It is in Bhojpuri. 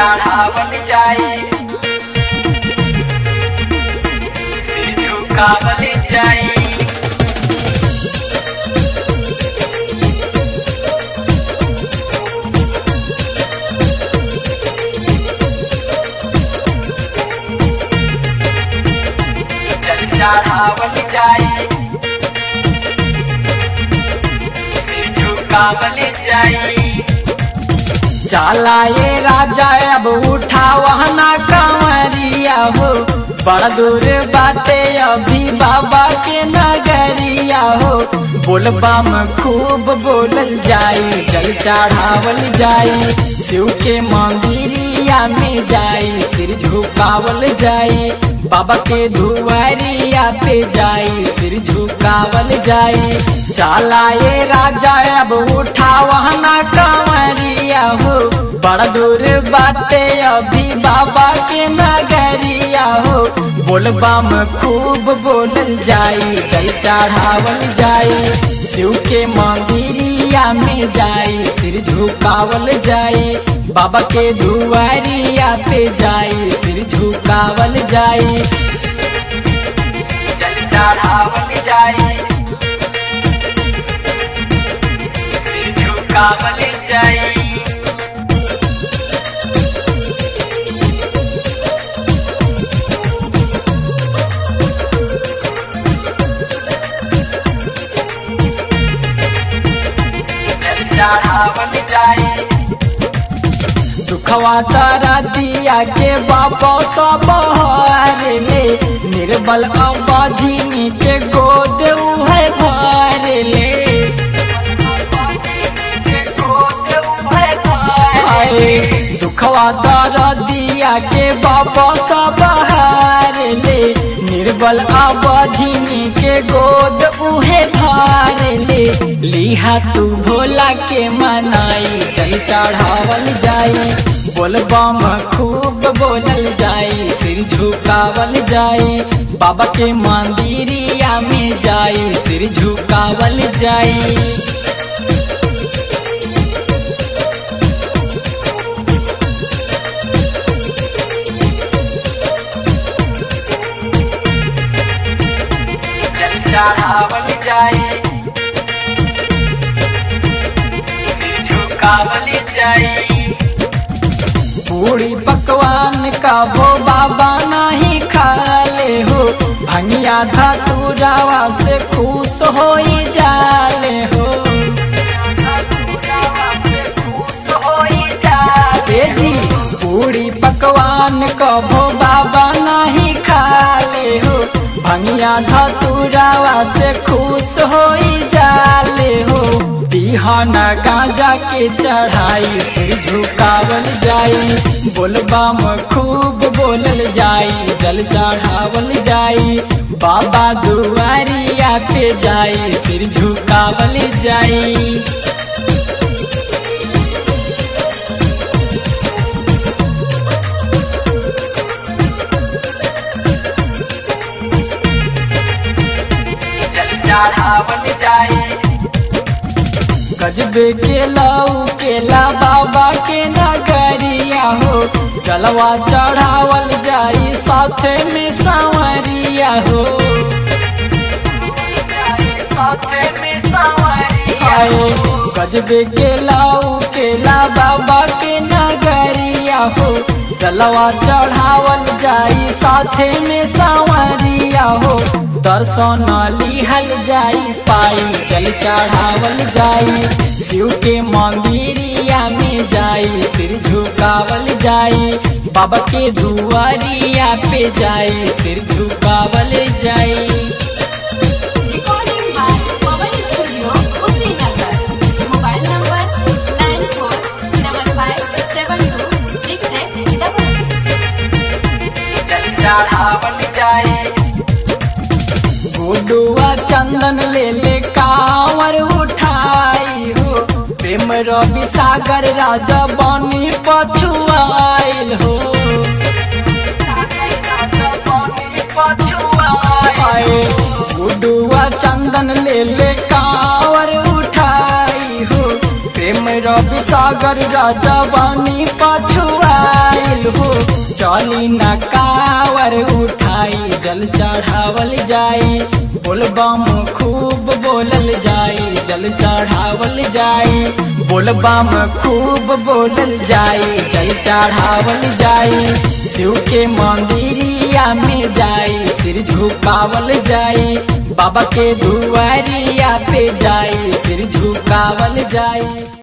चढ़ावल जाई सिर झुकावल जाई जल चढ़ावल जाई सिर झुकावल जाई चला ये राजा अब उठा वहना कंवरिया हो बड़ा दूर बाटे अभी बाबा के नगरिया हो बोलबा में खूब बोलल जाई जल चढ़ावल जाई शिव के मंदिरिया में जाई सिर झुकावल जाई बाबा के धुआरिया पे जाई सिर झुकावल जाई चला ये राजा अब उठा वहना कंवरिया हो बड़ा दूर बाटे अभी बाबा के नगरिया हो बोलबा में खूब बोलल जाई जल चढ़ावल जाई शिव के मंदिरिया में जाई सिर झुकावल जाई बाबा के धुआरिया पे जाई सिर झुकावल जाई जल चढ़ावल जाई सिर झुकावल जाई जल चढ़ावल जाई दुखवा तारा दिया के बाबा सब हारे ले निर्बल अबाझिनी के गोद उहे भर ले आए दुखवा तारा दिया के बाबा सब हारे ले निर्बल अबाझिनी के गोद उहे भार ले लिहा तू भोला के मनाई चल चढ़ावल जाई बोलबम खूब बोलल जाई सिर झुकावल जाई बाबा के मंदिरिया में जाई सिर झुकावल जाई जल चढ़ावल जाई सिर झुकावल जाई पूरी पकवान का वो बाबा नहीं खाले हो भंगिया धतुरावा से खुश हो जाले हो ए जी पूरी पकवान का वो बाबा नहीं खाले हो भंगिया धतुरावा से खुश हो जाले हो बिहान गांजा के चढ़ाई सिर झुकावल जाई बोलबा में खूब बोलल जाई जल चढ़ावल जाई बाबा दुआरिया पे जाई सिर झुकावल जाई जल चढ़ावल जाई गजबे के लऊ केला बाबा के नगरिया हो जलवा चढ़ावल जाई साथे में सांवरिया हो साथे में सांवरिया आए गजबे के लाऊ केला बाबा के नगरिया हो जलवा चढ़ावल जाई साथे में सांवरिया हो दर्शन लिहल जाई पाई जल चढ़ावल जाई शिव के मंदिरिया में जाई सिर झुकावल जाई बाबा के दुआरिया पे जाई सिर झुकावल जाई Recording by Pawan Studio, Kushinagar. Mobile number nine four double five seven two six eight double जल चढ़ावल जाई गुडुआ चंदन ले ले कांवर उठाई हो प्रेम रवि सागर राजा बनी पछुआइल हो आए गुडुआ चंदन ले ले कांवर उठाई हो प्रेम रवि सागर राजा बनी पछुआइल हो चली न कावर उठाई जल चढ़ावल जाई बोलबम खूब बोलल जाई जल चढ़ावल जाई बोलबम खूब बोलल जाई जल चढ़ावल जाई शिव के मंदिरिया में जाई सिर झुकावल जाई बाबा के दुआरिया पे जाई सिर झुकावल जाई